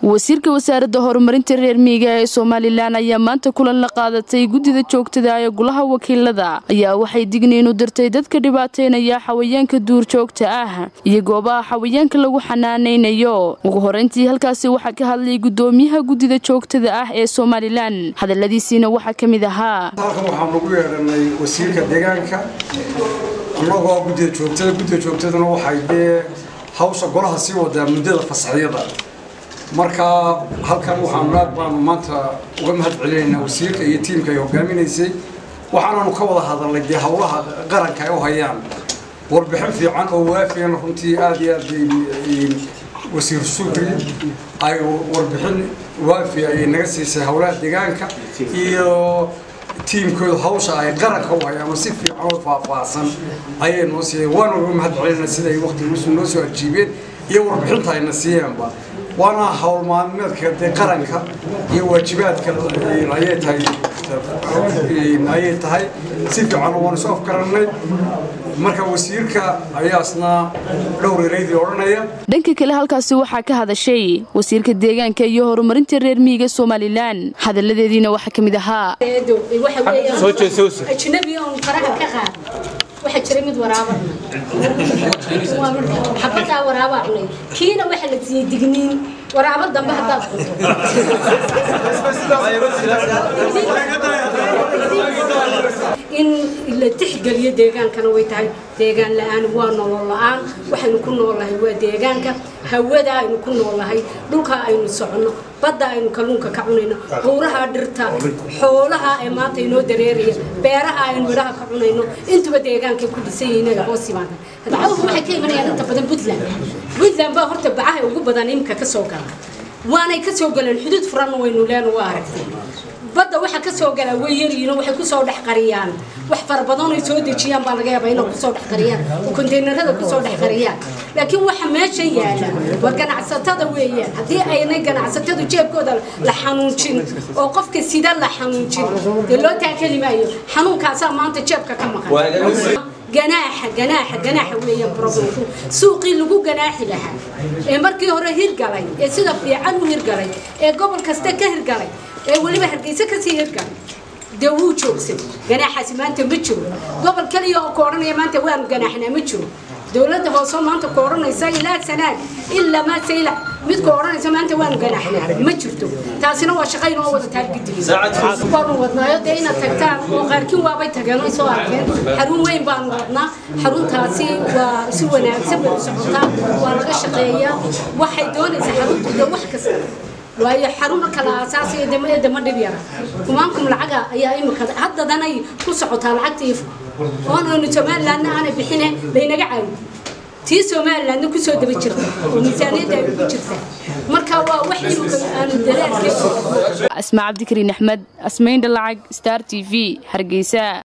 wasiirka wasaaradda horumarinta reer miyiga ee somalilan ayaa maanta kulan la qaadatay guddida joogtada ee golaha wakiilada ayaa waxay digniin u dirtay dadka dhibaateynaya xawayaanka duurjoogta ah iyo goobaha xawayaanka lagu xanaanaynayo ugu horeyntii halkaasi waxaa ka hadlay gudoomiyaha guddida joogtada ah ee somalilan hadaladiisiina waxaa ka mid ahaa halkan waxaan ugu yeedhanay wasiirka deegaanka annagoo guddida joogtada guddida joogtadana waxay dee hawsha golaha sii wadaa muddada fasaxyada marka halkan waxaanu aad baanu maanta uga mahad celinaynaa wasiirka iyo tiimka ay hogaaminaysay waxaananu ka wada hadalnay dee howlaha qaranka ay u hayaan warbixin fiican oo waafiyan runtii aad iyo aad wasiir sugri ay warbixin waafi ay naga siisay howlaha deegaanka iyo tiimkooda hawsha ay qaranka u hayaan oo si fiican oo faahfaahsan ayay noo siiyeen waana uga mahad celinaa sida ay waqtigiisu noo soo ajiibeen iyo warbixinta ayna siiyeenba waana howl maalmeedka dee qaranka iyo waajibaadka ayay tahay ayay tahay si fiican waanu soo afgarannay marka wasiirka ayaasna dhowr ereydii odhanaya dhanka kale halkaasi waxaa ka hadashay wasiirka deegaanka iyo horumarinta reer miyiga somalilan hadaladeediina waxaa ka mid ahaa waxaa jira mid waraaba xabadaa waraabaa cunay kiina waxaa la siiyey digniin waraabo dambe haddaad in la tixgeliyo deegaankana way tahay deegaan la-aan waa nolol la-aan waxaynu ku noolnahay waa deegaanka hawada aynu ku noolnahay dhulka aynu soconno badda aynu kalluunka ka cunayno howraha dhirta xoolaha ee maanta inoo dareeraya beeraha aynu midhaha ka cunayno intuba deegaankay ku dhisan yihiin ay hoos yimaadaan bacawhu waxay ka imanayaan inta badan puntland puntland baa horta bacaha ugu badan imika ka soo gala waanay ka soo galeen xuduud furanna waynu leena waa aragtay badda waxa ka soo galaa way yaryihiin waxay kusoo dhex qariyaan wax fara badan ay soo dejiyaan baa laga yaabaa inay kusoo dhex qariyaan oo konteynerada kusoo dhex qariyaan laakiin waxa meesha yaala waa ganacsatada weeyaan haddii aynay ganacsatadu jeebkooda la xanuunjin oo qofka sida la xanuunjin dee loo taakeli maayo xanuunkaasaa maanta jeebka ka maqan ganaaxa ganaaxa ganaaxa weeyaan problemku suuqii lagu ganaaxi lahaa ee markii hore hirgalay ee sida fiican u hirgalay ee gobol kasta ka hirgalay ee weliba hargeysa kasii hirgalay dee wuu joogsan ganaaxaasi maanta ma jiro gobol kaliya oo ka odhanaya maanta waanu ganaaxnaa ma jiro dowladda hoose maanta ka odhanaysa ilaa sanaad ilaa maase ilaa mid ka odhanaysa maanta waanu ganaaxnaa ma jirto taasina waa shaqayn oo wada taargidigi waanu wadnaayo dee inaad tagtaan oo qaarkiin waabay tageen oo soo arkeen xarun weyn baanu wadnaa xaruntaasi waa si wanaagsan bay u socotaa waa laga shaqeeyaa waxay doonaysaa xaruntu dee wax kasta waayo xarun kala asaasiya dama dhib yara kumaankum lacaga ayaa imika haddadanay ku socotaa lacagtii oonaynu somalilandna aanay bixine laynaga caawi tii somalilandna kusoo daba jirta oo miisaaniyadda ay ku jirta marka waa wax imika aanu dalaadka asmaa cabdikariin axmed asmayn dhalacag star t v hargeysa